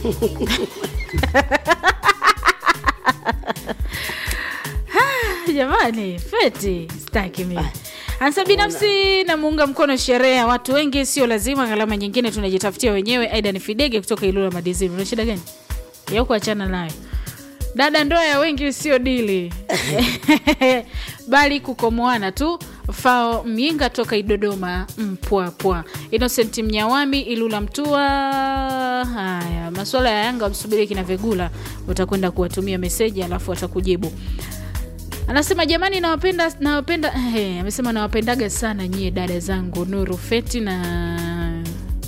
jamani feti staki mimi ansa binafsi namuunga mkono sherehe ya watu wengi sio lazima gharama nyingine tunajitafutia wenyewe aida ni fidege kutoka ilula madizini una shida gani ya kuachana nayo dada ndoa ya wengi sio dili bali kukomoana tu fao myinga toka idodoma mpwapwa innocent mnyawami ilula mtua haya masuala ya yanga msubiri kina vegula utakwenda kuwatumia meseji alafu watakujibu anasema jamani nawapenda nawapenda hey, amesema nawapendaga sana nyie dada zangu nuru feti na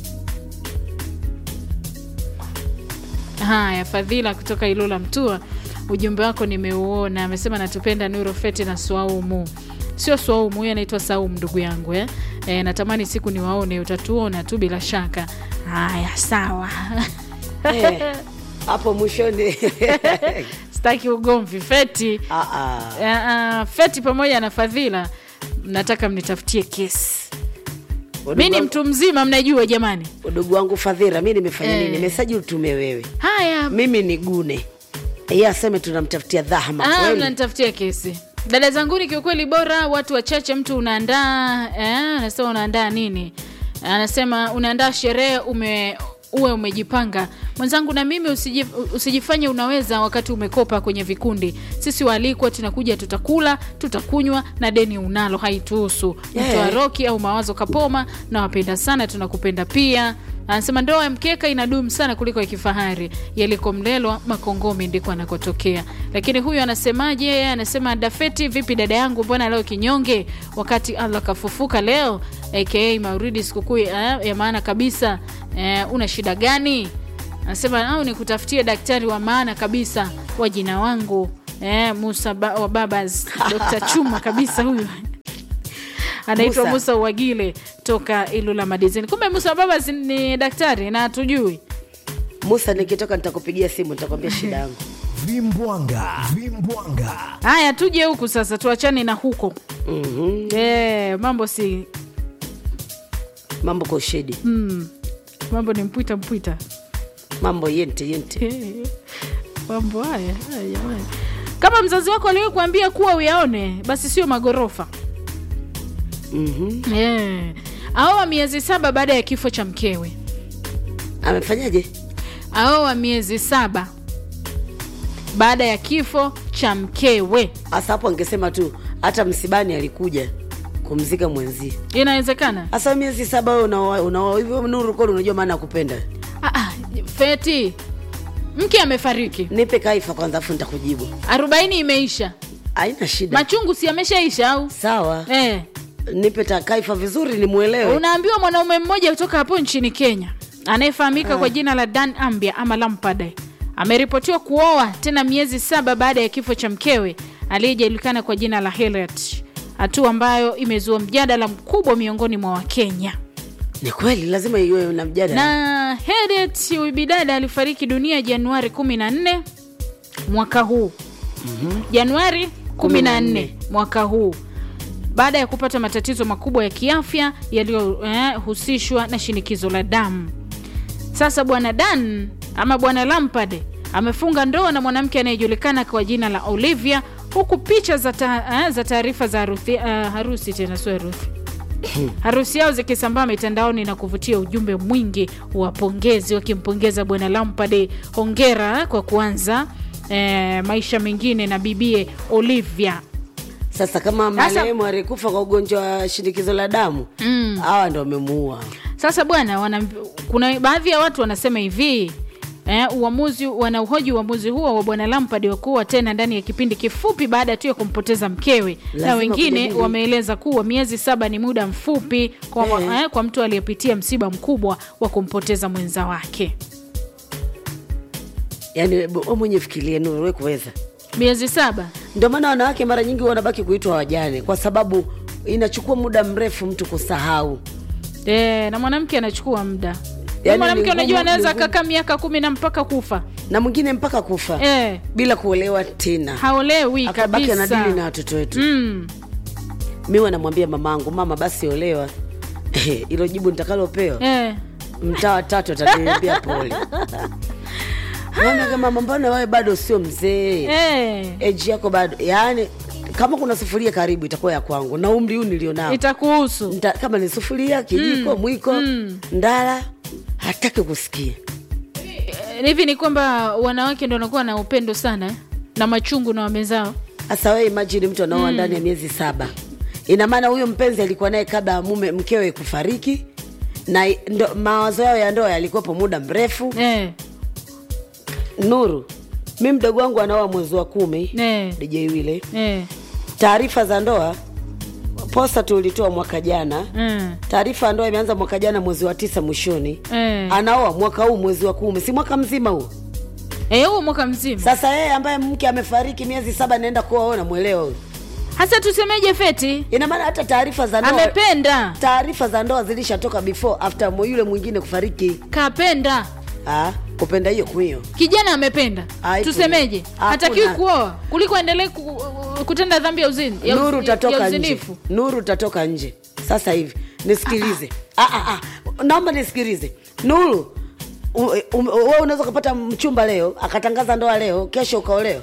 haya fadhila kutoka ilula mtua ujumbe wako nimeuona amesema natupenda nuru feti na swaumu sio swaumu huyo anaitwa saumu ndugu yangu eh? E, natamani siku niwaone utatuona tu bila shaka haya sawa Eh, hapo mwishoni staki ugomvi feti Ah, ah. uh, feti pamoja na fadhila nataka mnitafutie kesi mi ni mtu mzima mnajua jamani udugu wangu fadhira mi nimefanya Eh. nini mesaji utume wewe haya mimi ni gune ye aseme tunamtafutia dhahama Ah, kweli mnanitafutia kesi dada zanguni kiukweli bora watu wachache mtu unaandaa eh, anasema unaandaa nini anasema unaandaa sherehe ume uwe umejipanga mwenzangu na mimi usiji, usijifanye unaweza wakati umekopa kwenye vikundi sisi waalikwa tunakuja tutakula tutakunywa na deni unalo haituhusu Yeah. mtoa roki au mawazo kapoma nawapenda sana tunakupenda pia anasema ndoa ya mkeka inadumu sana kuliko ya kifahari yalikomlelwa makongomi ndiko anakotokea lakini huyu anasemaje Yeye anasema dafeti vipi dada yangu mbona leo kinyonge wakati allah kafufuka leo aka mauridi sikukuu eh, ya maana kabisa eh, una shida gani anasema au nikutafutie daktari wa maana kabisa wa jina wangu eh, musa ba, wa babas dr chuma kabisa huyu anaitwa Musa. musa uwagile toka ilula madizini kumbe musa babas ni daktari na hatujui musa nikitoka nitakupigia simu nitakwambia shida yangu vimbwanga vimbwanga haya tuje huku sasa tuachane na huko Mhm. e, mambo si mambo kwa ushedi mm, mambo ni mpwita mpwita mambo yente yente mambo haya haya jamani kama mzazi wako aliwe kuambia kuwa uyaone basi sio magorofa Mhm. yeah. aoa miezi saba baada ya kifo cha mkewe amefanyaje aoa miezi saba baada ya kifo cha mkewe hasa hapo angesema tu hata msibani alikuja kumzika mwenzie inawezekana hasa miezi saba wewe unaoa- unaoa hivyo nuru kweli unajua maana ya kupenda ah, ah, feti mke amefariki nipe kaifa kwanza afu nitakujibu arobaini imeisha haina shida machungu si ameshaisha au sawa eh. nipe ta kaifa vizuri nimwelewe unaambiwa mwanaume mmoja kutoka hapo nchini kenya anayefahamika kwa jina la dan ambia ama lampade ameripotiwa kuoa tena miezi saba baada ya kifo cha mkewe aliyejulikana kwa jina la Harriet, hatua ambayo imezua mjadala mkubwa miongoni mwa wakenya ni kweli lazima iwe na mjadala na Harriet huyu bidada alifariki dunia Januari 14 mwaka huu mm-hmm. Januari 14 mwaka huu baada ya kupata matatizo makubwa ya kiafya yaliyohusishwa eh, na shinikizo la damu. Sasa bwana Dan ama bwana Lampard amefunga ndoa na mwanamke anayejulikana kwa jina la Olivia, huku picha za ta, eh, za taarifa za harusi, uh, harusi tena sio harusi harusi yao zikisambaa mitandaoni na kuvutia ujumbe mwingi wa pongezi wakimpongeza bwana Lampard, hongera kwa kuanza eh, maisha mengine na bibie Olivia. sasa kama Sasa- marehemu alikufa kwa ugonjwa wa shinikizo la damu hawa ndo wamemuua Sasa bwana, wana, kuna baadhi ya watu wanasema hivi eh, uamuzi wanauhoji uamuzi huo wa bwana Lampard wa kuwa tena ndani ya kipindi kifupi baada tu ya kumpoteza mkewe, na Lazima wengine kujadili. wameeleza kuwa miezi saba ni muda mfupi kwa, Eh. eh, kwa mtu aliyepitia msiba mkubwa wa kumpoteza mwenza wake. yaani we mwenye fikirie nuru we kuweza Miezi saba ndio maana wanawake mara nyingi wanabaki kuitwa wajane kwa sababu inachukua muda mrefu mtu kusahau e, na mwanamke anachukua muda Yaani mwanamke ni ngumu- unajua anaweza ni ngumu. akakaa miaka kumi na mpaka kufa na mwingine mpaka kufa e, bila kuolewa tena haolewi akabaki anadili na kabisa watoto wetu mm. mi wanamwambia mamangu mama basi olewa hilo jibu nitakalopewa e. mtaa watatu ataniambia pole Mama kama mbona wewe bado sio mzee Eh, eji yako bado yaani kama kuna sufuria karibu itakuwa ya kwangu na umri huu nilionao itakuhusu Nta, kama ni sufuria kijiko mwiko ndala hataki kusikia Eh, hivi ni kwamba wanawake ndo wanakuwa na upendo sana eh? na machungu na wamezao hasa wewe imagine mtu anaoa ndani ya miezi saba ina maana huyo mpenzi alikuwa naye kabla ya mume mkewe kufariki na i- ndo, mawazo yao ya ndoa yalikuwepo muda mrefu eh, nuru mi mdogo wangu anaoa mwezi wa kumi eh, dj wile eh, taarifa za ndoa posta tulitoa mwaka jana mm, taarifa ya ndoa imeanza mwaka jana mwezi wa tisa mwishoni eh. anaoa mwaka huu mwezi wa kumi si mwaka mzima huo Eh, huo mwaka mzima sasa yeye ambaye mke amefariki miezi saba naenda kuoa namwelewa huyo hasa tusemeje feti ina maana hata taarifa za ndoa amependa taarifa za ndoa zilishatoka before after mo- yule mwingine kufariki kapenda ah, kupenda hiyo kuhiyo kijana amependa Haipo. tusemeje Hakuna. hatakiwi kuoa kuliko endelee ku, kutenda dhambi ya uzini ya, nuru uz- ya utatoka nje uzinifu nuru utatoka nje sasa hivi nisikilize ah, ah, ah. naomba nisikilize nuru u- u- wewe unaweza ukapata mchumba leo akatangaza ndoa leo kesho ukaolewa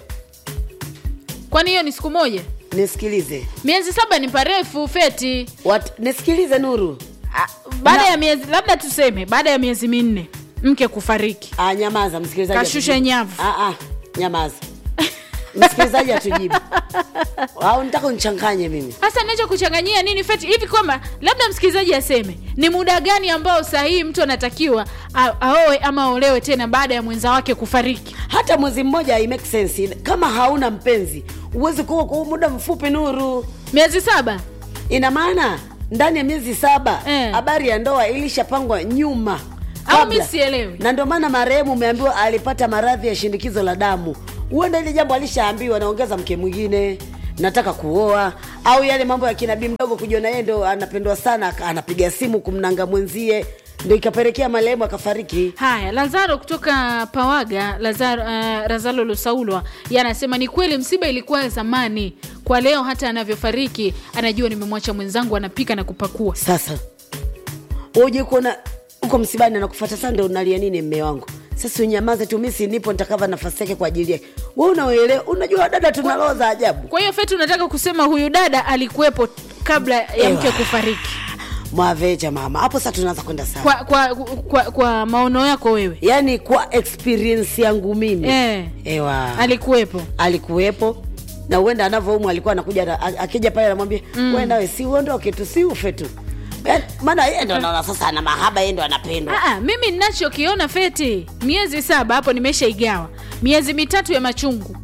kwani hiyo ni siku moja nisikilize miezi saba ni parefu feti Wat, nisikilize nuru Ah, baada Na- ya miezi labda tuseme baada ya miezi minne mke kufariki ah, nyamaza msikilizaji Kashusha atujibu. nyavu. ah, ah, nyamaza msikilizaji atujibu au nitaka unichanganye mimi hasa nacho kuchanganyia nini feti hivi kwamba labda msikilizaji aseme ni muda gani ambao sahihi mtu anatakiwa a- aoe ama aolewe tena baada ya mwenza wake kufariki hata mwezi mmoja hai make sense kama hauna mpenzi huwezi kuwa kwa muda mfupi nuru miezi saba ina maana ndani ya miezi saba Eh. habari ya ndoa ilishapangwa nyuma Au kabla. mi sielewi. na ndio maana marehemu umeambiwa alipata maradhi ya shinikizo la damu huenda ile jambo alishaambiwa naongeza mke mwingine nataka kuoa au yale mambo ya kinabii mdogo kujiona yeye ndo anapendwa sana aka- anapiga simu kumnanga mwenzie ndo ikapelekea marehemu akafariki haya lazaro kutoka pawaga lazaro, uh, razalo lusaulwa yanasema ni kweli msiba ilikuwa ya zamani kwa leo hata anavyofariki anajua nimemwacha mwenzangu anapika na kupakua sasa uje kuona uko msibani nakufata saa ndo unalia nini mme wangu sasa unyamaze tu misi nipo nitakava nafasi yake kwa ajili yake we unaelewa unajua dada tuna roho za ajabu kwa hiyo feti unataka kusema huyu dada alikuwepo kabla ya Ewa. mke kufariki mwaveja mama hapo sasa tunaanza kwenda sawa kwa, kwa, kwa, kwa maono yako wewe yaani kwa experience yangu mimi Eh. ewa alikuwepo alikuwepo na uenda anavyoumwa alikuwa anakuja na- a- akija pale anamwambia mm. we nawe si uondoke tu si ufe tu Yaani, maana yeye ndo naona sasa ana mahaba yeye ndo anapendwa Aa, mimi ninachokiona feti miezi saba hapo nimeshaigawa miezi mitatu ya machungu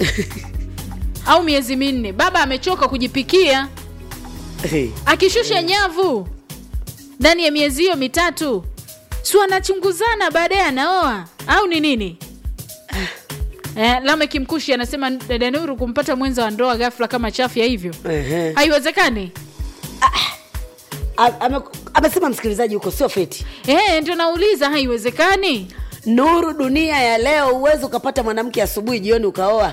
au miezi minne baba amechoka kujipikia Hey. akishusha nyavu ndani ya miezi hiyo mitatu si wanachunguzana baadaye anaoa au ni nini eh, lamek mkushi anasema dada nuru kumpata mwenza wa ndoa ghafla kama chafya hivyo Ehe. haiwezekani A- ame- amesema msikilizaji huko sio feti eh, ndio nauliza haiwezekani nuru dunia ya leo huwezi ukapata mwanamke asubuhi jioni ukaoa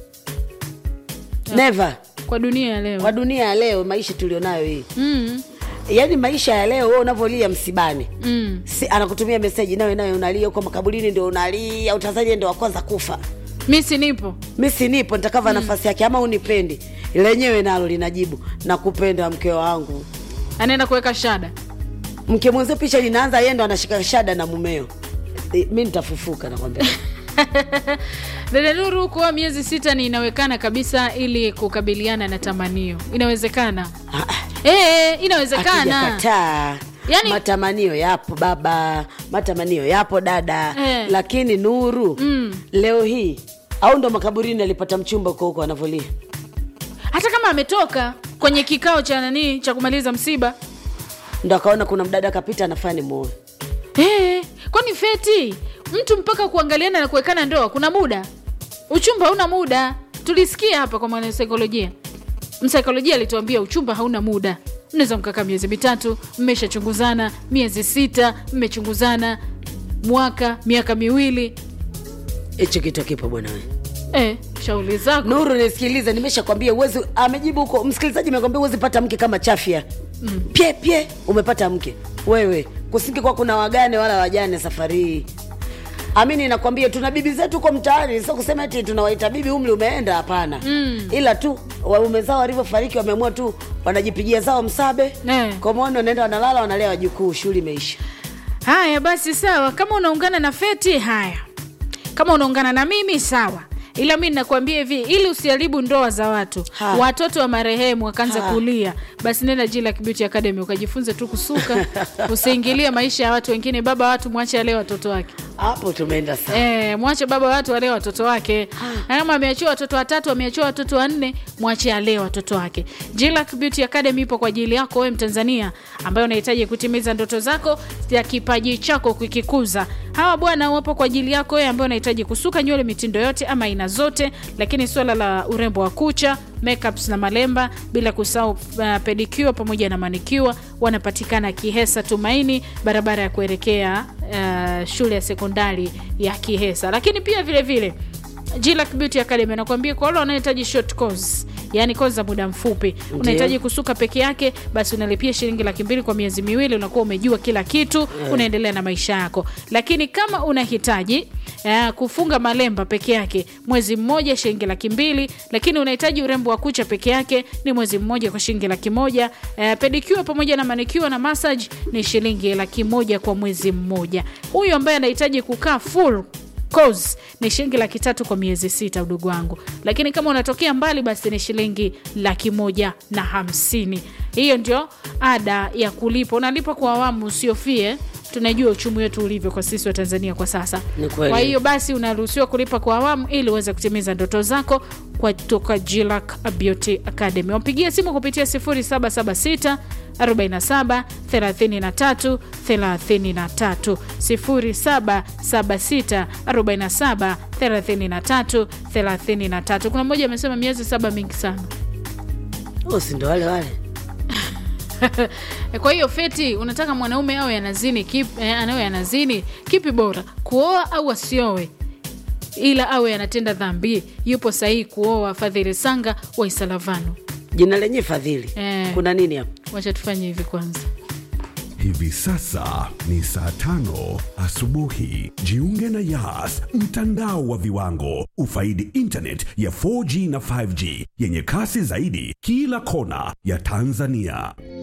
never kwa dunia ya leo kwa dunia ya leo maisha tulionayo hii mm, yaani maisha ya leo wewe unavyolia msibani mm. si, anakutumia meseji nawe nawe unalia huko makaburini ndio unalia utanzania ndio wa kwanza kufa mi si nipo mi sinipo nitakava nafasi yake ama unipendi lenyewe nalo linajibu nakupenda mke wangu anaenda kuweka shada mke mwenzio picha linaanza yeye ndo anashika shada na mumeo E, mi nitafufuka nakwambia dada nuru kuoa miezi sita ni inawekana kabisa ili kukabiliana na tamanio inawezekana Ah, ah, e, inawezekana hatujakataa Yaani- matamanio yapo baba matamanio yapo dada Eh. lakini nuru Mm. leo hii au ndo makaburini alipata mchumba huko huko anavolia hata kama ametoka kwenye kikao cha nanii cha kumaliza msiba ndo akaona kuna mdada akapita anafaa ni muoe e, kwani feti mtu mpaka kuangaliana na kuwekana ndoa kuna muda uchumba hauna muda tulisikia hapa kwa mwanasaikolojia msaikolojia alituambia uchumba hauna muda mnaweza mkakaa miezi mitatu mmeshachunguzana miezi sita mmechunguzana mwaka miaka miwili hicho kitu kipo bwana we e, shauli zako nuru nisikilize nimeshakwambia uwezi amejibu huko msikilizaji amekwambia uwezi pata mke kama chafya mm. pye pye umepata mke wewe kusingi kwa kuna wagane wala wajane safari hii amini nakwambia tuna bibi zetu huko mtaani sio kusema eti tunawaita bibi umri umeenda hapana mm. ila tu waume zao walivyofariki wameamua tu wanajipigia zao msabe Eh. komoni wanaenda wanalala wanalea wajukuu shughuli imeisha haya basi sawa kama unaungana na feti haya kama unaungana na mimi sawa ila mi nakwambia hivi ili usiharibu ndoa za watu Ha. watoto wa marehemu wakaanza Ha. kulia basi nenda Jillac Beauty Academy ukajifunze tu kusuka usiingilie maisha ya watu wengine baba watu mwache alee watoto wake hapo tumeenda sana Eh, mwache baba watu alee watoto wake Na kama ameachiwa watoto watatu ameachiwa watoto wanne mwache alee watoto wake Jillac Beauty Academy ipo kwa ajili yako wewe mtanzania ambaye unahitaji kutimiza ndoto zako ya kipaji chako kukikuza hawa bwana wapo kwa ajili yako wewe ambaye unahitaji kusuka nywele mitindo yote ama aina zote lakini swala la urembo wa kucha makeups na malemba bila kusahau uh, pedicure pamoja na manicure wanapatikana kihesa tumaini barabara ya kuelekea uh, shule ya sekondari ya kihesa lakini pia vile vile Jillac Beauty Academy anakuambia kwa wale wanaohitaji short course yani kozi za muda mfupi unahitaji kusuka peke yake basi unalipia shilingi laki mbili kwa miezi miwili unakuwa umejua kila kitu unaendelea na maisha yako lakini kama unahitaji uh, kufunga malemba peke yake mwezi mmoja shilingi laki mbili lakini unahitaji urembo wa kucha peke yake ni mwezi mmoja kwa shilingi laki moja uh, pedicure pamoja na manicure na massage ni shilingi laki moja kwa mwezi mmoja huyu ambaye anahitaji kukaa full course ni shilingi laki tatu kwa miezi sita udugu wangu lakini kama unatokea mbali basi ni shilingi laki moja na hamsini hiyo ndio ada ya kulipa unalipa kwa awamu usiofie tunajua uchumi wetu ulivyo kwa sisi wa tanzania kwa sasa Ni kweli. kwa hiyo basi unaruhusiwa kulipa kwa awamu ili uweze kutimiza ndoto zako kwa toka Jillac Beauty Academy wapigie simu kupitia 0776 47 33 33 0776 47 33 33 kuna mmoja amesema miezi saba mingi sana Oh, si ndo wale wale kwa hiyo feti unataka mwanaume awe anazini kip, eh, anawe anazini kipi bora kuoa au asioe ila awe anatenda dhambi yupo sahihi kuoa fadhili sanga wa isalavano jina lenye fadhili Eh. kuna nini hapo wacha tufanye hivi kwanza Hivi sasa ni saa tano asubuhi. Jiunge na Yas, mtandao wa viwango. Ufaidi internet ya 4G na 5G yenye kasi zaidi kila kona ya Tanzania.